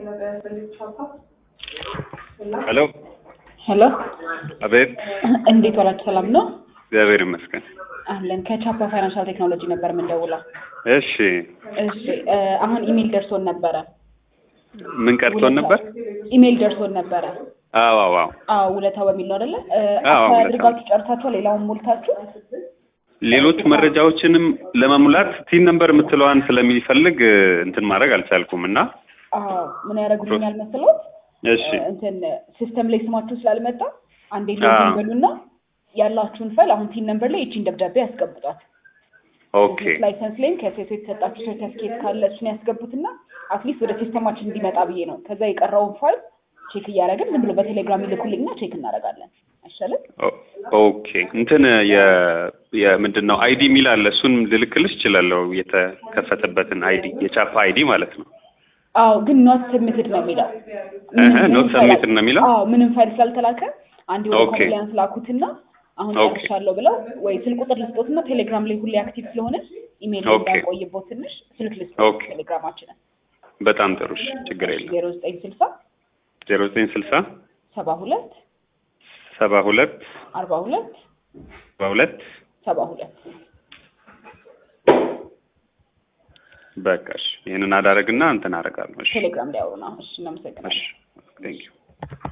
ሄሎ ሄሎ አቤት። እንዴት ዋላችሁ? ሰላም ነው እግዚአብሔር ይመስገን። አለን። ከቻፓ ፋይናንሻል ቴክኖሎጂ ነበር የምንደውለው። እሺ እሺ እ አሁን ኢሜል ደርሶን ነበረ። ምን ቀርቶን ነበር? ኢሜል ደርሶን ነበረ። አዎ አዎ አዎ። አዎ ውለታ በሚል ነው አይደለ? እ አዎ፣ አፕላይ ውለታ። አድርጋችሁ ጨርሳችኋል? ሌላውን ሞልታችሁ? ሌሎች መረጃዎችንም ለመሙላት ቲን ነምበር የምትለዋን ስለሚፈልግ እ, እንትን ማድረግ አልቻልኩም እና አዎ ምን ያደርጉልኛል መሰሎት? እሺ እ እንትን ሲስተም ላይ ስማችሁ ስላልመጣ አንዴ አዎ። ሎጊን በሉና ያላችሁን ፋይል አሁን ቲን ነምበር ላይ ይቺን ደብዳቤ ያስገቡጣት። ኦኬ ላይሰንስ ላይም ከሴቶ የተሰጣችሁ ሰርተፍኬት ካለ እሱን ያስገቡትና አትሊስት ወደ ሲስተማችን እንዲመጣ ብዬ ነው። ከዛ የቀረውን ፋይል ቼክ እያደረግን ዝም ብሎ በቴሌግራም ይልኩልኝና ቼክ እናደርጋለን። አይሻልም? ኦ- ኦኬ እንትን የ የምንድን ነው አይዲ የሚል አለ። እሱን ልልክልሽ እችላለሁ። የተከፈተበትን አይዲ የቻፓ አይዲ ማለት ነው። አዎ ግን ኖት ሰብሚትድ ነው የሚለው። እህ ምንም ኖት ፋይል- ሰብሚትድ ነው የሚለው? አዎ ምንም ፋይል ስላልተላከ አንድ ወደ ኦኬ። ኮምፕላያንስ ላኩትና አሁን ኦኬ። ጨርሻለሁ ብለው ወይ ስልክ ቁጥር ልስጦትና ቴሌግራም ላይ ሁሌ አክቲቭ ስለሆነ ኢሜል ላይ ኦኬ። እንዳቆይቦት ትንሽ ስልክ ልስጦት ኦኬ። ቴሌግራማችንን በጣም ጥሩ እሺ፣ ችግር የለም። ዜሮ ዘጠኝ ስልሳ ዜሮ ዘጠኝ ስልሳ ሰባ ሁለት ሰባ ሁለት አርባ ሁለት ሰባ ሁለት ሰባ ሁለት በቃ እሺ፣ ይህንን አዳረግና እንትን አደርጋለሁ። እሺ ቴሌግራም ላይ አውሩና። እሺ እናመሰግናለን። እሺ ቴንክ ዩ